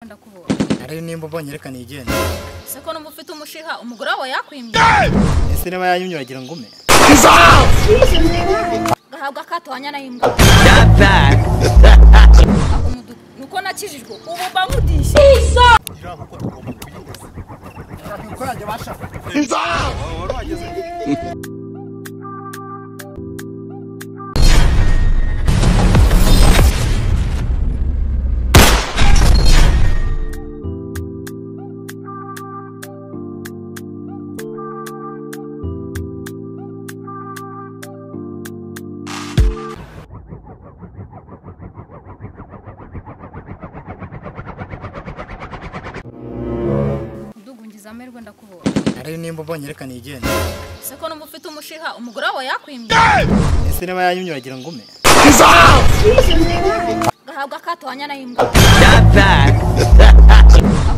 ndakubonye ariko nimba ubonye reka nigende ese ko numva ufite umushiha umugore wawe yakwimbye ese niba yanyumye uragira ngume gahabwa akato hanyana y'imbwa umudugu nuko nakijijwe ubu mba nkudishye umudugu ngize amerwe ndakubonye ariko nimba ubonye reka nigende ese ko numva ufite umushiha umugore wawe yakwimbye ese niba yanyumye uragira ngume gahabwa akato hanyana y'imbwa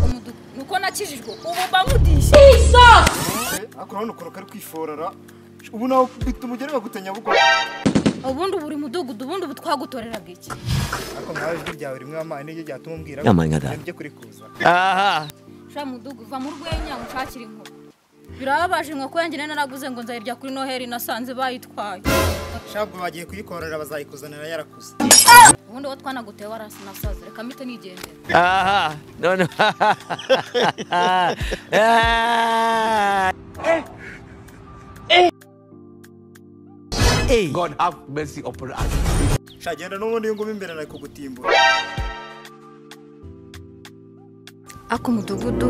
umudugu nuko nakijijwe ubu mba nkudishye ariko urabona ukuntu kari kwiforora ubu nawe bituma ugera bagutanya bugo ubundi buri mudugudu ubundi ubu twagutoreraga iki ariko nawe ijwi ryawe rimwe amaye niryo ryatuma umbwira Yeah, man, God. ibyo kurikuza Aha. shira mudugu va mu rwenya unshakire inkoko birababaje inkoko yanjye rero naraguze ngo nzayirya kuri noheli nasanze bayitwaye shabwo bagiye kuyikorera bazayikuzanira yarakuze ubundi uwo twanagutewe warasi nasaze reka mpite nigendera Aha. No, no. Ah. Hey. God have mercy upon us. shagenda n'ubundi iyo nguma imbere nari kugutimbura ako umudugudu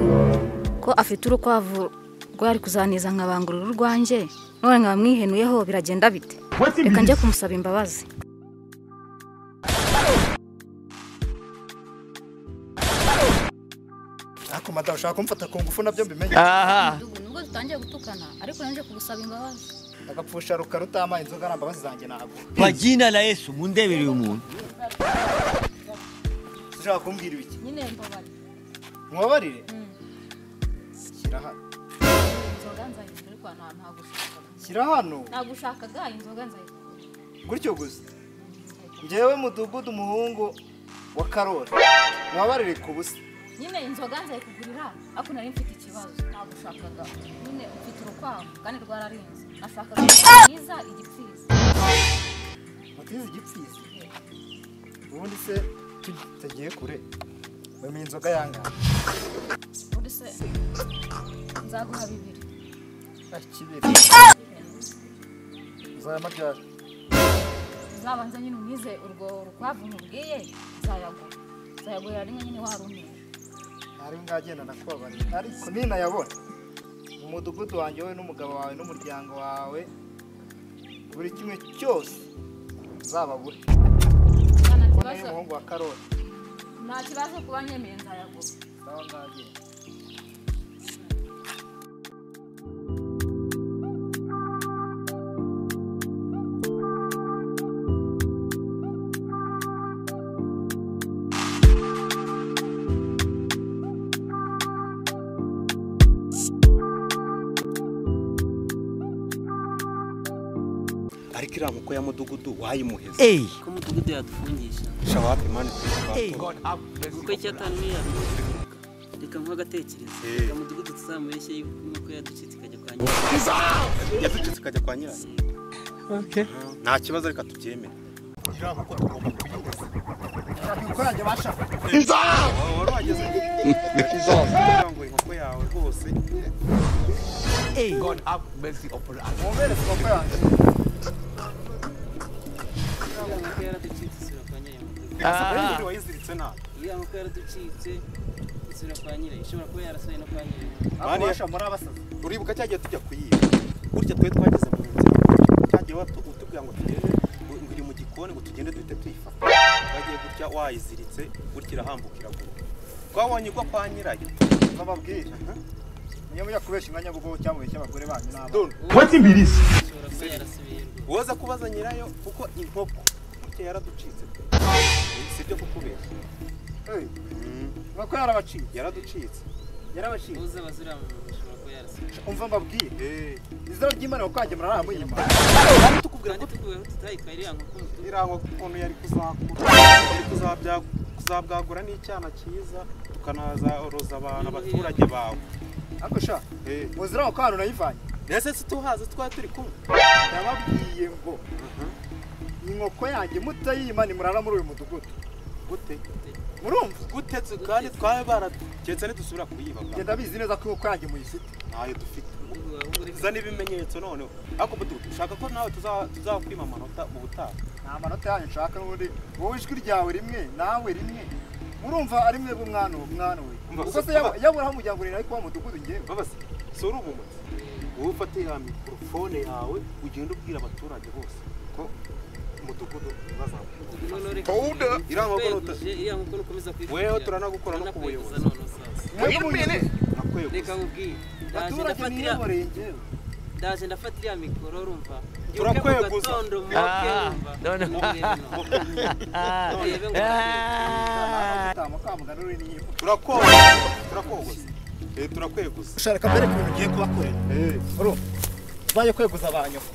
ko afite urukwavu rwari kuzaniza nkabangura uru rwanjye none nkaba mwihenuyeho biragenda bite reka njye kumusaba imbabazi ariko madamu ushaka kumfata ku ngufu nabyo mbimenye Aha. mudugudu nubwo dutangiye gutukana ariko nanjye kugusaba imbabazi agapfusha rukara utamaye inzoga nta mbabazi zanjye ntabwo Kwa jina la Yesu mundebere uyu muntu. ushaka kumbwira ibiki nyine mbabare mwabarire shyira hano inzoga nzayihindura ariko ahantu hantu hagushakaga shyira hano nagushakaga inzoga nzayihindura gutyo gusa njyewe mudugudu umuhungu wa karori mwabarire ku busa nyine inzoga nzayikugurira ariko nari mfite ikibazo nagushakaga nyine ufite urukwavu kandi rwararinze nashakaga mwiza igipfizi mutize igipfizi ubundi se tutagiye kure wemeye inzoga yangana ubundi se nzaguha bibiri akibere uzayamabyara uzabanza nyine unize urwo rukwavu nkubwiye nzayagura nzayagurira rimwe nyine warumije ntari mwagenda nakubabarira ariko ninayabona mu mudugudu wanjye wowe n'umugabo wawe n'umuryango wawe buri kimwe cyose uzababure nta kuko nayo kibazo umuhungu wa karori nta kibazo kuba nyemeye nzayagura nawe nzagenda ariko iriya mukwe ya mudugudu wayimuheze Hey. ko umudugudu yadufungisha shawapi mani kuri Hey. kuko icyatanu niyo yadufunga reka nk'agatekereza reka umudugudu tuzamubeshye yuko nk'uko yaducitse ikajya kwa nyina yaducitse ikajya kwa nyirayo nta kibazo reka tubyemere kugira ngo inkoko yawe rwose Hey. God have mercy upon us. mwomereze inkoko yanjye iriya nk'uko yaraducitse isura kwa nyirayo umudugudu Aha. wayiziritse nabi iriya nk'uko yaraducitse isura kwa nyirayo ishobora kuba yarasuye no kwa nyirayo ariko washa muri abasazi uribuka cya gihe tujya kuyiba burya twe twageze mu nzira cya gihe watu- utubwira ngo tugende ngo iri mu gikoni ngo tugende duhite tuyifata wagiye gutya wayiziritse gutya irahambuka iraguruka twabonye igwa kwa nyirayo bababwira niyo mujya kubeshya umwanya w'ubwo cyangwa mubeshya abagore banyu n'abana Don't. ishobora kuba yarasubiye woza kubaza nyirayo kuko inkoko burya yaraducitse pe. si ibyo kukubeshya Hey, Mm. inkoko yarabaciye yaraducitse yarabaciye uza abazira mu muntu ishobora kuba yarasubiye umva mbabwire izina ry'imana kukwagemura ntamuyima kandi tukubwira kandi ko tukubeho tutayikwa iriya nk'uko umudugudu iriya nkoko ukuntu yari kuzakura yari kuzabyagura uzabwagura n'icyana cyiza ukanazoroza abantu abaturage bawe ariko sha Eh, muzira aho kantu nayivanye mbese situhazi twari turi kumwe nababwiye ngo inkoko yanjye mutayima nimurara muri uyu mudugudu gute murumva gute tu- kandi twari baragenze ntidusubira kuyiba bwa- genda bizi neza ko inkoko yanjye muyifite ntayo dufite ahubwo ahubwo uri zana ibimenyetso noneho ariko budu ushaka ko nawe tuza- tuzakwima amanota mu butaha nta manota yanyu nshaka n'ubundi wowe ijwi ryawe rimwe nawe rimwe murumva ari mwebwe mwana uwo mwana we Umva, ubwo se se- yaba- yabura aho umuryango urira ariko wa mudugudu ngewe babase si uri ubumuzi wowe ufate ya mikorofone yawe ugenda ubwira abaturage bose ko umudugudu bazabona Powuda Iriya nkoko nuta- iriya nkoko nukomeza kwifuza Weho turanagukora no ku buyobozi. mwebwe munyuze nakweguse reka nkubwire ndaje abaturage ndafata iriya niyoboreye ngewe ndaje ndafata iriya mikoro urumva Mbyuke Turakweguza. mu gatondo mwoke Ah, urumva no, no. murebe no. Murebe ngo Ah. gutaha kamugana uri niyo turakogoza turakogoza Eh, turakweguza ushaka mbere ibintu ugiye kubakorera Eh, urumva twaje kweguza ba nyoko